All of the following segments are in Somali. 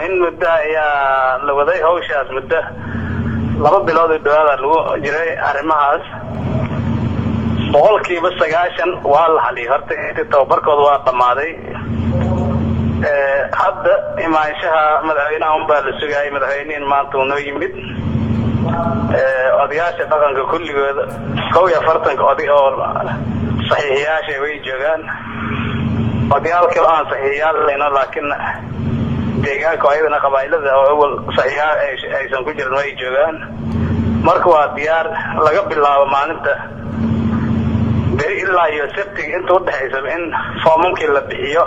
in muddo ayaa la waday hawshaas muddo laba bilood oo dhawaada lagu jiray arrimahaas boqolkiiba sagaashan waa la haliyay horta intii tababarkooda waa dhammaaday hadda imaanshaha madaxweynaha unbaa la sugayay madaxweynihin maanta uu noo yimid odayaasha dhaqanka kulligooda kow iyo afartanka oday oo saxiixiyaasha way joogaan odayaal kale aan saxiixiyaal leyno laakiin deegaanka ayadana qabaa'ilada oo awal saxiixa aysan ku jirin way joogaan marka waa diyaar laga bilaabo maalinta beri ilaa iyo sabtiga inta udhexaysa in foomamkii la bixiyo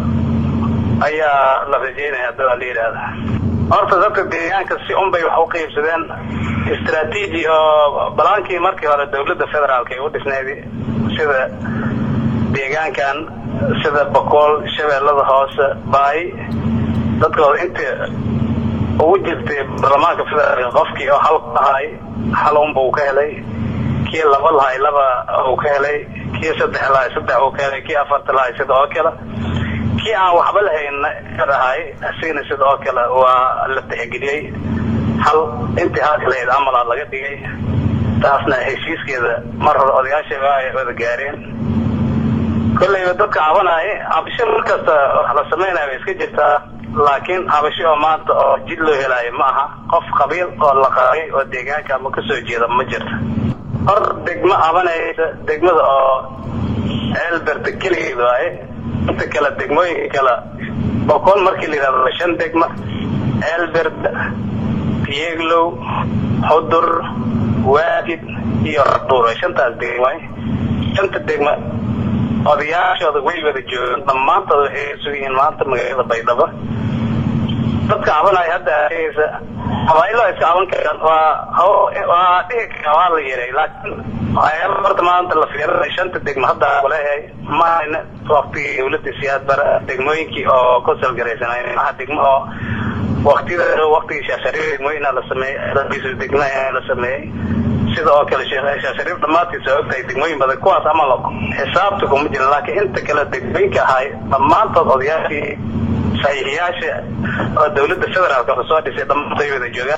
ayaa la rajeynaya hadda waa la yidhaahda horta dadka deegaanka si unbay wax u qiibsadeen istraatiiji oo balaankii markii hore dawladda federaalk ay u dhisneyd sida deegaankan sida boqool shabeellada hoose baay dadkooda inta ugu jirtay baarlamaanka federaalk qofkii oo hal lahay hal unba uu ka helay kii laba lahay laba uu ka helay kii saddex lahay saddex uu ka helay kii afarta lahay sida oo kale kii aan waxba lahayna ahay asigana sida oo kale waa la tixgeliyey hal intii halka lahayd amalaa laga dhigay taasna heshiiskeeda mar hore odayaasha ay wada gaareen kolleyba dadka cabanaya cabasho markasta wax la sameynaya way iska jirtaa laakiin cabasho oo maanta oo jid loo helaayo ma aha qof qabiil oo la qabay oo deegaanka ama kasoo jeeda ma jirta hor degmo cabanaysa degmada oo elbert keligeed waaye inta kale degmooyinka kale boqol markii la yidhahdo shan degma elbert yeglow xudur waadid iyo duur shantaas degma shanta degma odayaashooda way wada joogaan dhammaantood waxay sugan yihiin maanta magaalada baydhabo dadka cabanaya hadda arkeysa qabaa'ilo iska caban karaan waa waa dhihi karaa waa la yeray laakiin waxyaaba horta maanta la fiirinay shanta degmo hadda kuleeyahay maahayna waktigii dawladda siyaad bara degmooyinkii oo ku salgaraysanay maha degmo oo waktiyada waktigii shaashariif degmooyina la sameeyey degmo la sameeyey sida oo kale shaashariif dhammaantiisa ogtahay degmooyin badan kuwaas ama xisaabta kuma jiran laakiin inta kale degmooyinka ahay dhammaantood odayaashii saxiixiyaasha oo dawladda federaalka soo dhisay dhammaantood wada joogaan